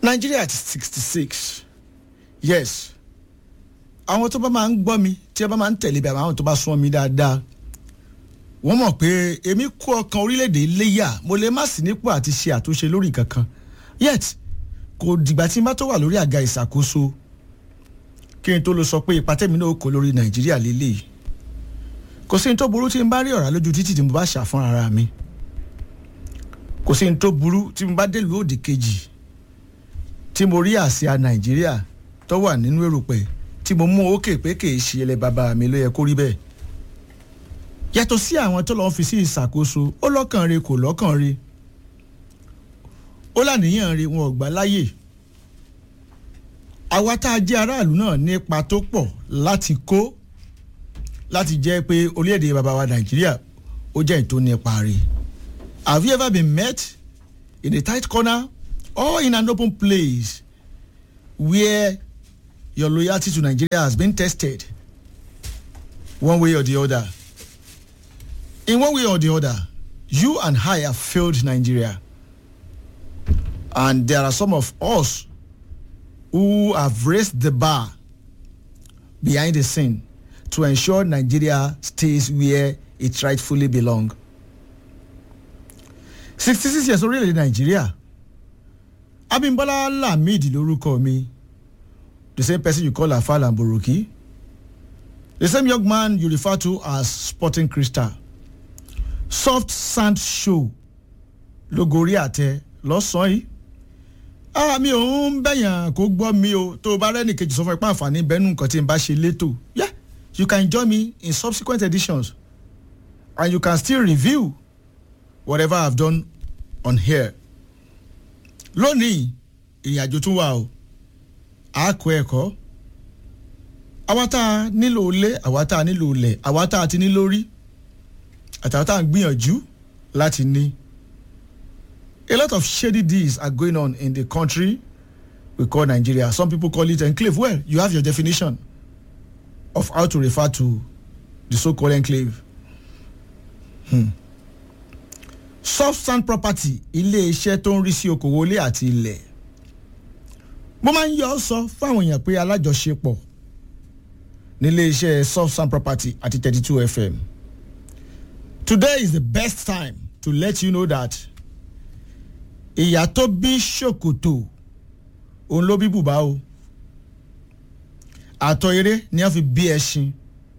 Nigeria ti sixty six yes àwọn tó bá máa ń gbọ́ mi tí ẹ bá máa ń tẹ̀lé bí àwọn tó bá sún mi dáadáa wọ́n mọ̀ pé èmi kó ọkàn orílẹ̀-èdè léyà mo lè má sí nípò àti ṣe àtúnṣe lórí kankan yet kò dìgbà tí n bá tó wà lórí àga ìṣàkóso kí n tó lọ sọ pé ipa tẹ̀mí náà kò lórí Nàìjíríà lélẹ́yìí kò sí ní tó burú tí n bá rí ọ̀rá lójú títì tí mo bá ṣà fún ara mi kò sí ní tó burú tí mo bá délùú òdì kejì tí mo rí àsíá Nàìjíríà tó wà nínú èròpẹ̀ tí mo mú òkè pé kì í ṣe ẹlẹ́ bàbá mi ló yẹ kó rí bẹ́ẹ̀ yàtọ̀ sí àwọn tó lọ́ọ́ fi sí ìṣàkóso ó lọ́kàn re kò lọ́kàn re ó làníyàn re wọn ò gbà láyè àwa tá a jẹ́ aráàlú náà ní ipa tó pọ̀ láti kó láti jẹ́ pé orílẹ̀-èdè bàbá wa nàìjíríà ó jẹ́ ìtò nípa rẹ̀ have you ever been met in a tight corner or in an open place where your loyalty to Nigeria has been tested one way or the other in one way or the other you and I have failed Nigeria and there are some of us who have raised the bar behind the scene to ensure Nigeria stays where it rightfully belongs. 66 years orílẹ̀-èdè Nàìjíríà Abímbọ́lá Lamidi lórúkọ mi the same person you call Afal and Boroki the same young man you refer to as Sporting Crystal soft sand show lógorí àtẹ lọ́sàn-án yìí ah mi ò ń bẹ̀yàn kó gbọ́ mi o tó o bá rẹ́nì kejì sọ fún ẹ pé àǹfààní bẹ́ẹ̀ nù nǹkan tí n bá ṣe létò yeah you can join me in subsequent editions and you can still review whatever I've done on here. lónìí ìrìnàjò tún wà o a kọ́ ẹ̀kọ́ àwa tá a nílò ilé àwa tá a nílò ilẹ̀ àwa tá a ti ní lórí àtàwọn tá a ń gbìyànjú láti ní. A lot of shady deeds are going on in the country we call Nigeria. Some people call it enclave. Well, you have your definition of how to refer to the so-called enclave. Hmm. Soft sand property ilé-iṣẹ́ tó ń rí sí okòwò ilé àti ilẹ̀. Mo máa ń yọ ọ́ sọ fáwọn èèyàn pé alájọṣepọ̀ nílé-iṣẹ́ soft sand property àti thirty two FM. Today is the best time to let you know that ìyá tó bí ṣòkòtò òun ló bí bùbá o àtọ̀ eré ni wọ́n fi bí ẹṣin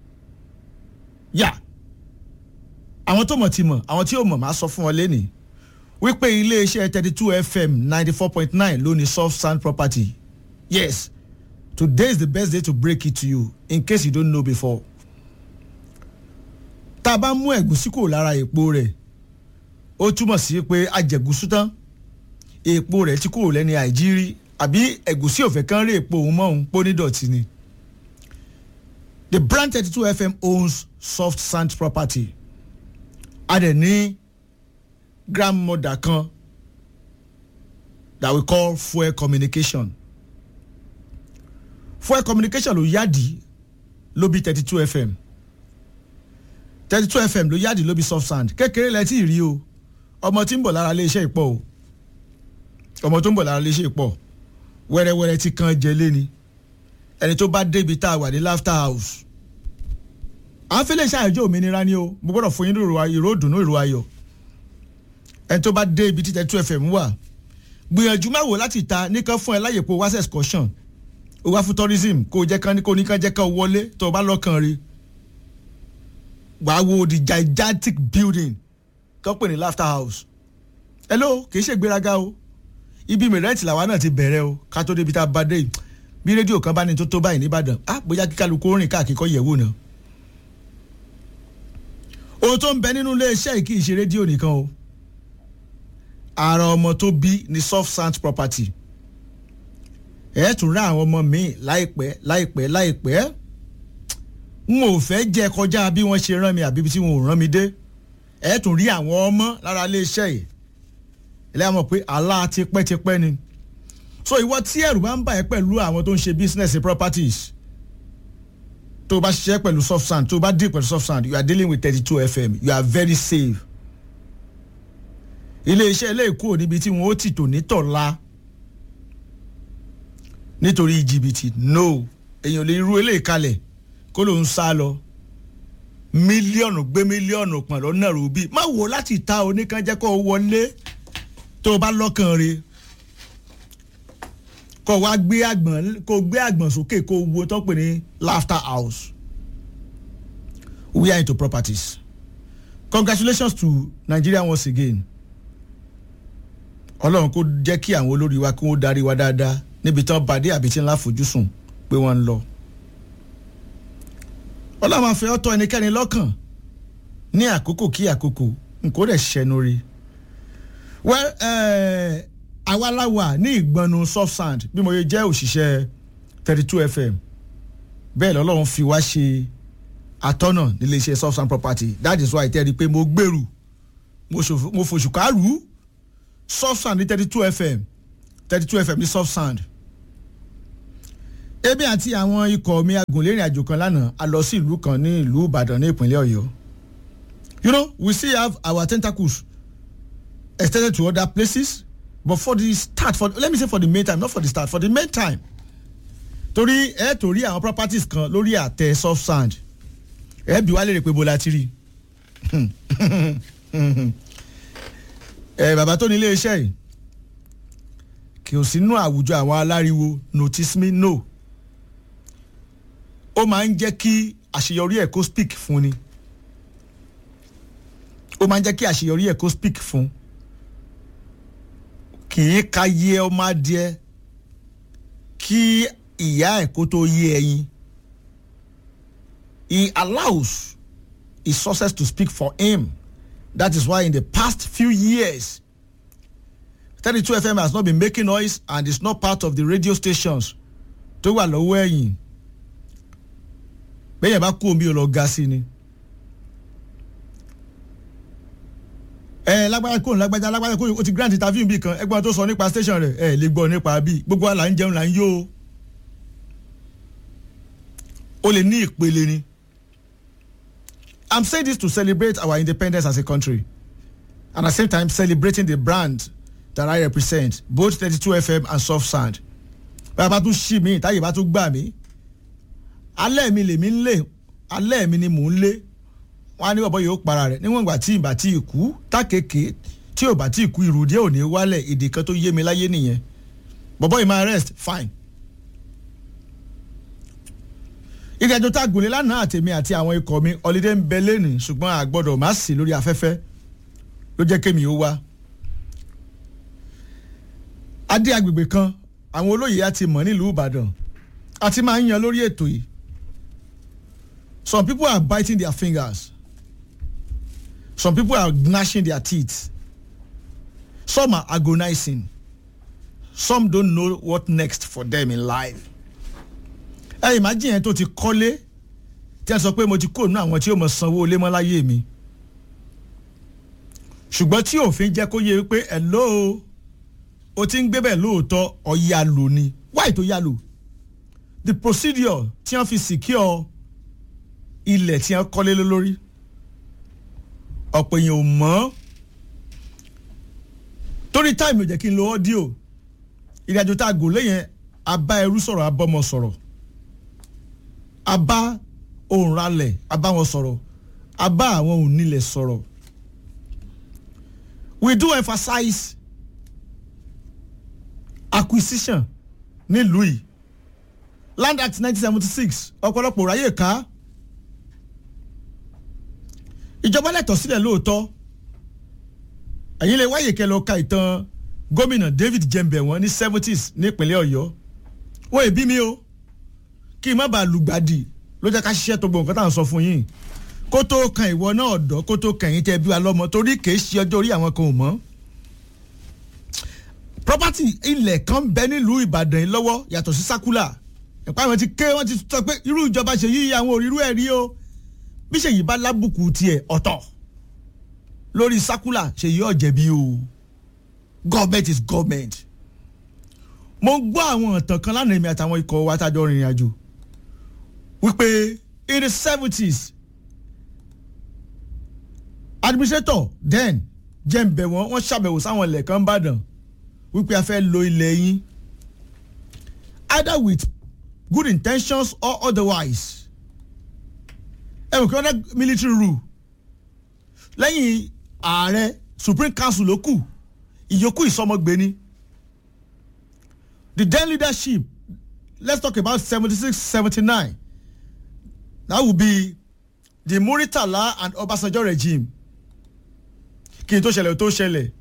yà àwọn tó mọ̀ ti mọ̀ àwọn tí ò mọ̀ máa sọ fún wọn lẹ́nìí wípé iléeṣẹ́ thirty two fm ninety four point nine ló ní soft sand property yes today is the best day to break it to you in case you don't know before tá a bá mú ẹ̀gúsí kúrò lára èpo rẹ̀ ó túmọ̀ sí pé ajẹ̀gúsú tán èpo rẹ̀ ti kúrò lẹ́ni àìjírí àbí ẹ̀gúsí òfẹ́ kan rí èpo òun mọ́ òun pọ́ nídọ̀tí ni. the brand thirty two fm owns soft sand property a dẹ̀ ní grandmother kan that we call fuel communication fuel communication ló yáàdì ló bí thirty two fm thirty two fm ló yáàdì ló bí soft sand kékeré lẹ tí ì rí o ọmọ tí ń bọ̀ lára iléeṣẹ́ ìpọ̀ o ọmọ tó ń bọ̀ lára iléeṣẹ́ ìpọ̀ wẹ́rẹ́wẹ́rẹ́ tí kan jẹ léni ẹni tó bá débi tá a wà ní laughter house à ń fẹ́lẹ́ ṣàyẹ̀jọ́ òmìnira ni o mo gbọ́dọ̀ fún yín ìró ìdùnnú ìró ayọ̀ ẹni tó bá dé ibi tí thirty two fm wà gbìyànjú má wò láti ta nìkan fún ẹ láyè pé wá sí excursion ó wá fún tourism kó o jẹ́ kán kó oníkan jẹ́ kán wọlé tó o bá lọ́kàn rí wàá wo the gigantic building tó pè ní laughter house hello kì í ṣe ìgbéraga o ibi mìrẹ́ǹtì làwa náà ti bẹ̀rẹ̀ o ká tó débi tá a bá dé bí rédíò kan bá ní tó tó báyìí nìbàdàn á bóyá kí kálukú rìn káàkiri kọ́ yẹ̀wò náà. ohun tó ń bẹ nínú iléeṣẹ́ yìí kì í ṣe rédíò nìkan o ara ọmọ tó bí ní soft sand property ẹ̀ tún rá àwọn ọmọ míì láìpẹ́ láìpẹ́ láìpẹ́ n ò fẹ́ jẹ́ kọjá bí wọ́n ṣe rán mi àbí tí wọn ò rán mi dé ẹ̀ tún rí àwọn ọmọ lára iléeṣẹ́ yìí ẹlẹ́yà mọ̀ pé àlá tipẹ́tipẹ́ ni so ìwọ tí ẹ̀rù bá ń bà ẹ́ pẹ̀lú àwọn tó ń ṣe business properties tó o bá ṣiṣẹ́ pẹ̀lú soft sand tó o bá deal pẹ̀lú soft sand you are dealing with thirty two fm you are very safe iléeṣẹ́ ilé ìkó níbi tí wọ́n ó ti tò ní tọ̀la nítorí jìbìtì no èèyàn lè ru eléyìí kalẹ̀ kó ló ń sá lọ mílíọ̀nù gbé mílíọ̀nù pọ̀n lọ́nà rúbí má wò láti ta oníkan jẹ́ kó o wọlé tó o bá lọ́kàn re kó o wá gbé àgbọ̀n kó o gbé àgbọ̀n sókè kó o wo tó pè ní laughter house we are into properties congratulations to Nigeria once again ọlọ́run kó jẹ́ kí àwọn olórí wa kí wọ́n darí wa dáadáa níbi tí wọ́n bàdé àbí tí ńlá fojúsùn pé wọ́n ń lọ. ọlọ́run máa fẹ́ ọ̀tọ̀ ẹnikẹ́ni lọ́kàn ní àkókò kí àkókò nǹkó rẹ̀ ṣẹnu rí. well àwa la wà ní ìgbọ̀nù soft sand bí mo yẹ jẹ́ òṣìṣẹ́ thirty two fm bẹ́ẹ̀ lọ́lọ́run fi wá ṣe atọ́nà nílé iṣẹ́ soft sand property that is why tẹ́rí pé mo gbèrú mo fòṣù kárù soft sand ní thirty two fm thirty two fm ní soft sand ebi àti àwọn ikọ̀ mi agùnlérìn àjò kan lánàá a lọ sí ìlú kan ní ìlú ìbàdàn ní ìpínlẹ̀ ọ̀yọ́ you know we still have our tentacles extended to other places but for the start for let me say for the main time not for the start for the main time torí ẹ torí àwọn properties kan lórí àtẹ soft sand ẹ bí wàá lè rè pé bó la ti rí ẹ bàbá tó ní ilé iṣẹ́ yìí kì í sínú àwùjọ àwọn aláriwo notice me no ó máa ń jẹ́ kí àṣeyọrí ẹ̀ kó speak fún ni ó máa ń jẹ́ kí àṣeyọrí ẹ̀ kó speak fún kì í ka yé ọmọ adìẹ kí ìyá ẹ̀ kó tó yé ẹyin he allows his success to speak for him that is why in the past few years 32 fm has not been making noise and is not part of the radio stations tó wà lọ́wọ́ ẹ̀yìn bẹ́ẹ̀ bá kú omi ò lọ ga sí ni. ẹ lágbájá kò lágbájá lágbájá kò o ti grant interview bí kan ẹgbọ́n tó sọ nípa station rẹ̀ ẹ lè gbọ́ nípa bí gbogbo wa là ń jẹun là ń yó o o lè ní ìpele ni i'm saying this to celebrate our independence as a country and at the same time celebrating the brand that I represent both thirty two FM and soft sand bàbá tún ṣì mí táyé bá tún gbà mí alẹ́ mi lèmi ń lé alẹ́ mi ni mò ń lé wọn á ní bàbá yóò para rẹ̀ níwọ̀n ìgbà tí ìbá tí ì kú tákèké tí ò bá tí ì kú ìrùdí ò ní wálẹ̀ èdè kan tó yé mi láyé nìyẹn bàbá yìí máa rest fine. ìrìnàjò tá a gùn lé lánàá àtèmi àti àwọn ikọ̀ mi ọ̀lídé ń bẹ lẹ́nu ṣùgbọ́n a gbọ́dọ̀ má sí lórí afẹ́fẹ́ ló jẹ́ kémi ó wá adé agbègbè kan àwọn olóyè á ti mọ̀ nílùú ìbàdàn àti máa ń yan lórí ètò yìí some people are biting their fingers some people are gnashing their teeth some are agonizing some don't know what next for them in life ẹ imagine yẹn tó ti kọ́lé tí a sọ pé mo ti kó nínú àwọn tí ó mọ̀ sanwó lé mọ́ láyé mi ṣùgbọ́n tí òfin jẹ́ kó yé pé hello o ti ń gbé bẹ́ẹ̀ lóòótọ́ ọ̀ya lò ni why tó yá lò the procedure tí wọ́n fi secure ilẹ̀ tí wọ́n kọ́lé lórí ọ̀pọ̀ èèyàn ò mọ̀ torí táìmù jẹ́ kí n lo ọ́díò ìrìnàjò tá a gò léyìn abá ẹrú sọ̀rọ̀ abọ́mọ sọ̀rọ̀ abá òǹralẹ̀ abá wọn sọ̀rọ̀ abá àwọn òǹnilẹ̀ sọ̀rọ̀ we do emphasize acquisition nílùú yìí land act nineteen seventy six ọ̀pọ̀lọpọ̀ ráyè ká ìjọba lẹ́tọ̀ sílẹ̀ lóòótọ́ ẹ̀yin lè wáyè kẹ́ lọ ka ìtàn gómìnà David Jembe wọn ní seventies nípínlẹ̀ Ọ̀yọ́ wọ́n èbí mi o kí n má bàa lùgbàdì ló jẹ́ ká ṣiṣẹ́ tó gbọ́ nǹkan tá à ń sọ fún yín kó tó kan ìwọ náà ọ̀dọ́ kó tó kẹ̀yìn tẹ́ bí wa lọ́mọ torí kèé ṣe ọjọ́ orí àwọn kan ò mọ́ property ilẹ̀ kan bẹ nílùú Ìbàdàn yìí lọ́wọ́ yàtọ̀ sí sákúlà ẹ̀pá àwọn ti ké wọ́n ti sọ pé irú ìjọba ṣe yí àwọn òrírú ẹ̀ rí o bí ṣèyí bá lábùkù tiẹ̀ ọ̀tọ̀ lórí sákúlà ṣèyí ọ̀jẹ̀bi o government is government mo gbọ́ àwọn ọ̀tàn kan lánàá èmi àtàwọn ikọ̀ wa tájọ́ rìnrìn àjò wípé in the seventies administrator then jẹ́ǹbẹ̀ wọn wọ́n ṣàbẹ̀wò sáwọn ilẹ̀ kan bàdàn wípé a fẹ́ lo ilẹ̀ yín either with good intentions or otherwise ẹ wò kí wọ́n dá military rule lẹ́yìn ààrẹ supreme council ló kù ìyókù ìsọmọgbé ni the then leadership let's talk about seventy six seventy nine that would be the muritala and obasanjo regime kí n tó ṣẹlẹ̀ tó ṣẹlẹ̀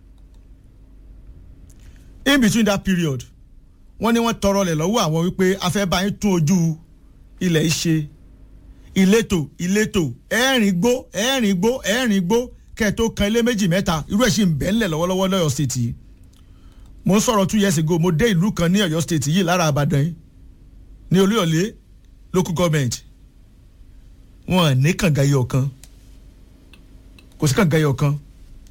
in between that period wọ́n ní wọ́n tọrọ lẹ̀ lọ́wọ́ àwọn wípé a fẹ́ bá yín tún ojú ilẹ̀ ṣe ìletò ìletò ẹ̀rìn gbó ẹ̀rìn gbó ẹ̀rìn gbó kẹ́ẹ̀tó kan ilé méjì mẹ́ta irú ẹ̀ sì ń bẹ̀ ńlẹ̀ lọ́wọ́lọ́wọ́ lọ́yọ̀ state yìí mo ń sọ̀rọ̀ two years ago mo dé ìlú kan ní ọ̀yọ́ state yìí lára àbàdàn yìí ní olúyọ̀lé local government wọn ní kànga iyọ̀ kan kò sí kànga iyọ̀ kan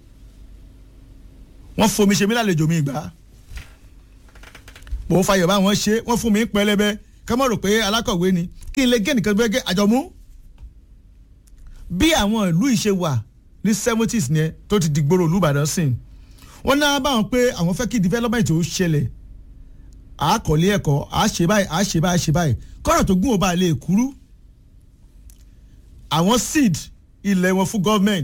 wọ́n fomi ṣe mí lálejò mi gbà mò ń fayọ̀ bá wọn ṣe wọ́n fún mi pẹlẹbẹ ká mọ̀ rò pé alákọ̀wé ni kí n lè gé nìkan gbẹ́gẹ́ àjọmú bí àwọn ìlú yìí ṣe wà ní seventies yẹn tó ti dìgbòrò olùbàdàn sìn wọ́n náà báwọn pé àwọn fẹ́ kí development ó ṣẹlẹ̀ àákọ̀lé ẹ̀kọ́ àáṣe báyìí àáṣe báyìí àáṣe báyìí kọ́rọ̀ tó gún ọba lè kúrú àwọn seed ilẹ̀ wọn fún government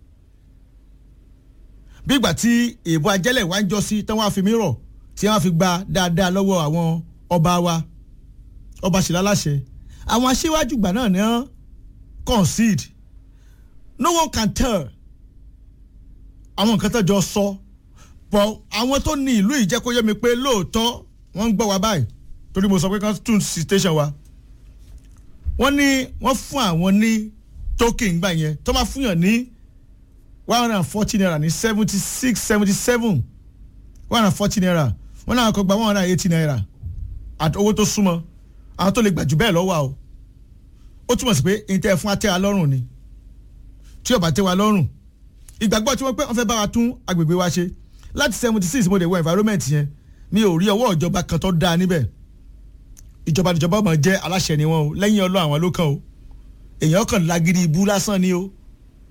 bí ìgbà tí èèbó ajẹ́lẹ̀ wá ń jọ sí tí wọ́n á fi mí rọ̀ tí wọ́n á fi gba dáadáa lọ́wọ́ àwọn ọba wa ọba ṣìlá láṣẹ àwọn aṣíwájú ìgbà náà ní wọ́n concede no one can tell àwọn nǹkan tó jọ sọ pọ̀ àwọn tó ní ìlú yìí jẹ́ kó yé mi pé lóòótọ́ wọ́n ń gbọ́ wa báyìí torí mo sọ pé kán tún sí station wa wọ́n ní wọ́n fún àwọn ní token gbà yẹn tó máa fún yàn ní one hundred and forty naira ní seventy six seventy seven one hundred and forty naira wọ́n náà kọ́ gba one hundred and eighty naira àti owó tó súnmọ́ àwọn tó lè gbà jù bẹ́ẹ̀ lọ́wọ́ o ó túmọ̀ sí pé ìtẹ́ fún atẹ́ wa lọ́rùn ni tí ọba tẹ́ wa lọ́rùn ìgbàgbọ́ tí wọ́n pẹ́ wọ́n fẹ́ bá wa tún agbègbè wa ṣe láti seventy six mo dé wọ environment yẹn mi ò rí ọwọ́ ìjọba kan tó dáa níbẹ̀ ìjọba ìjọba ọmọ jẹ́ aláṣẹ ni wọn o lẹ́yìn ọlọ́ àwọn ló kàn o èèyàn kàn lágídí ibú lásán ni o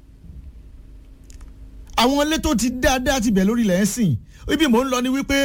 àwọn ilé tó ti dáadáa ti bẹ̀ lórí ilẹ̀ ẹ̀ sìn ibi mò ń lọ ni wípé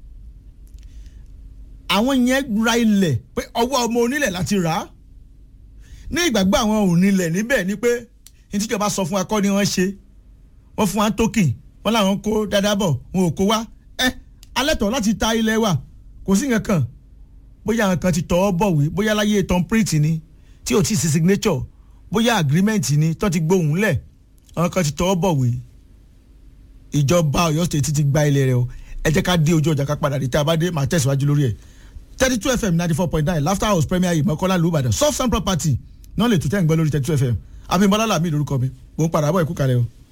àwọn yẹn ra ilẹ̀ pé ọwọ́ ọmọ onílẹ̀ láti rà á ní ìgbàgbọ́ àwọn onílẹ̀ níbẹ̀ ni pé ní tíjọba sọ fún wa kọ́ ni wọ́n ṣe wọ́n fún wa tókìn wọ́n làwọn kó dáadáa bọ̀ wọn ò kó wá ẹ alẹ́ tọ̀ láti ta ilẹ̀ wa kò sí nǹkan kan bóyá àwọn kan ti tọ́ ọ bọ̀wé bóyá láyé tom print ni tí ò tí ì sí signature bóyá agreement ni tó ti gbóhùn lẹ̀ àwọn kan ti tọ́ ọ bọ̀wé ìjọba Ọ̀yọ́ state ti gba ilẹ̀ rẹ o ẹ jẹ́ ká dé ojú ọjà ká padà dé tá a bá dé màá tẹ̀síwájú lórí ẹ̀ thirty two fm ninety four point nine laughter house premier yìí mọ́kànlá lùbàdàn soft sound property náà lè tún tẹ́ ń gbọ́ lórí thirty two fm abimbola lami lórúkọ mi mò ń padà bọ̀ ẹ̀kú kalẹ̀ o.